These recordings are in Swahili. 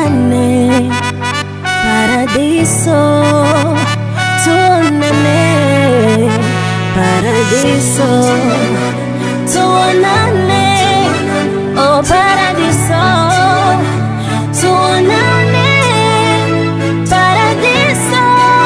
tuonane paradiso, tuonane paradiso, tuonane oh paradiso, tuonane paradiso,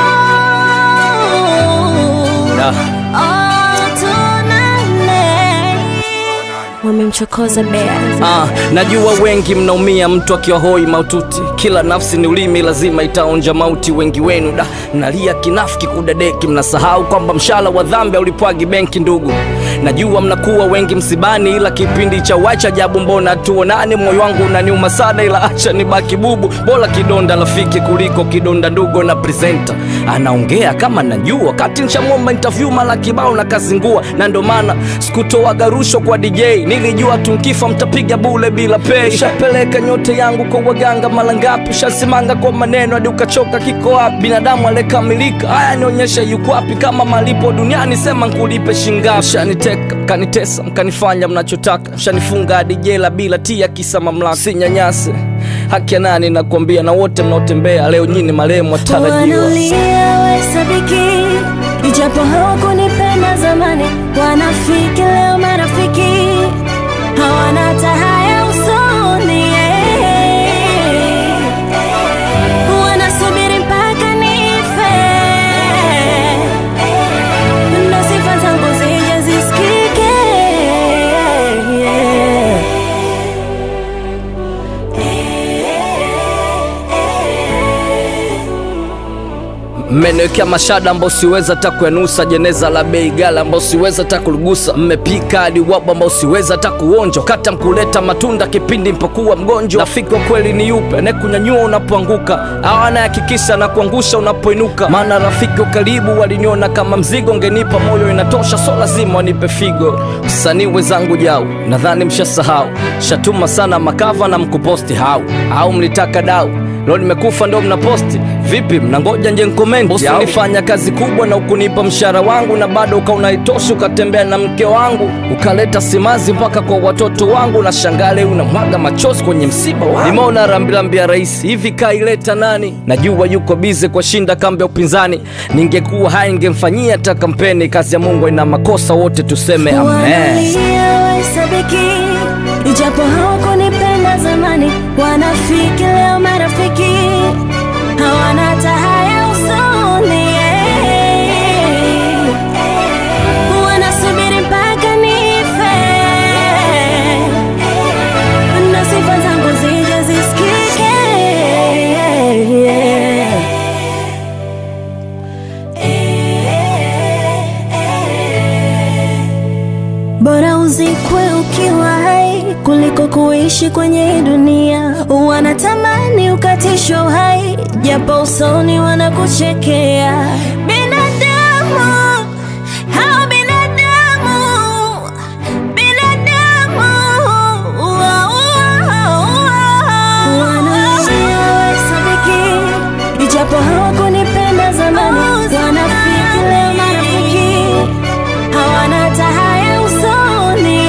Da. oh tuonane. Wamemchokoza bea Ah, najua wengi mnaumia mtu akiwa hoi maututi. Kila nafsi ni ulimi, lazima itaonja mauti. Wengi wenu da nalia kinafiki kudadeki, mnasahau kwamba mshala wa dhambi ulipwagi benki. Ndugu, najua mnakuwa wengi msibani, ila kipindi cha wacha jabu, mbona tuonane? Moyo wangu unaniuma sana, ila acha nibaki bubu. Bora kidonda rafiki kuliko kidonda ndugu. Na presenter anaongea kama najua, wakati nshamwomba interview mara kibao na kazingua, na ndo maana sikutoaga rushwa kwa DJ, nilijua tunkifa mtapiga bule bila pay. Shapeleka nyote yangu kwa waganga mara ngapi? Shasimanga kwa maneno hadi ukachoka, kiko wapi? Binadamu aliyekamilika, haya nionyeshe yuko wapi? Kama malipo duniani, sema nkulipe shingapi? Shaniteka mkanitesa, mkanifanya mnachotaka, shanifunga hadi jela bila tia, kisa mamlaka. Sinyanyase haki ya nani? Nakwambia, na wote mnaotembea leo nyini marehemu watarajiwa. Wanalia wahesabiki, ijapo hawakunipenda zamani. Wanafiki leo marafiki, hawana hata haya usoni. Wanasubiri mpaka nife, ndo sifa zangu zije zisikike. Mmeniwekea mashada ambao siweza hata kuyanusa, jeneza la bei gala ambao siweza hata kuligusa, mmepika hadi wabu ambao siweza hata kuonja, kata mkuleta matunda kipindi mpokuwa mgonjwa. Rafiki wa kweli ni yupe anayekunyanyua unapoanguka, au anayehakikisha na kuangusha unapoinuka? Maana rafiki wa karibu waliniona kama mzigo, ngenipa moyo inatosha, so lazima wanipe figo. Msanii wenzangu jau, nadhani mshasahau, shatuma sana makava na mkuposti hau au mlitaka dau Leo nimekufa ndo mnaposti vipi? Mnangoja nje nkomenti? Bosi ulifanya kazi kubwa na ukunipa mshahara wangu, na bado ukaunaitoshi, ukatembea na mke wangu, ukaleta simazi mpaka kwa watoto wangu, na shangale unamwaga machozi kwenye msiba wangu. Nimeona rambirambi ya rais hivi, kaileta nani? Najua yuko bize kwa shinda kambi ya upinzani, ningekuwa hai ningemfanyia hata kampeni. Kazi ya Mungu ina makosa, wote tuseme amen. Wanalia wahesabiki, ijapo hawakunipenda zamani. Wanafiki leo marafiki, hawana hata haya usoni. Wanasubiri mpaka nife, na sifa zangu zije zisikike. Bora uzikwe ukiwa hai kuliko kuishi kwenye hii dunia. Wanatamani ukatishwe uhai, japo usoni wanakuchekea. Binadamu hao binadamu, binadamu wanalia wahesabiki, ijapo hawakunipenda zamani. Wanafiki leo marafiki hawana hata haya usoni.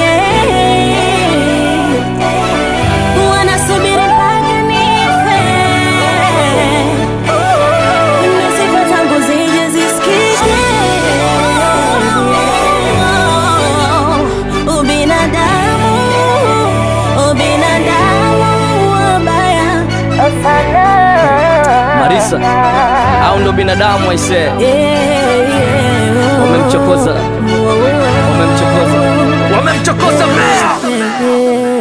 Wanasubiri mpaka nife, na sifa zangu zije zisikike. Ubinadamu, ubinadamu wabaya sana. Marisa, au ndo binadamu aisee? Yeah, yeah. Wamemchokoza. Wamemchokoza, wamemchokoza mbea. Yeah.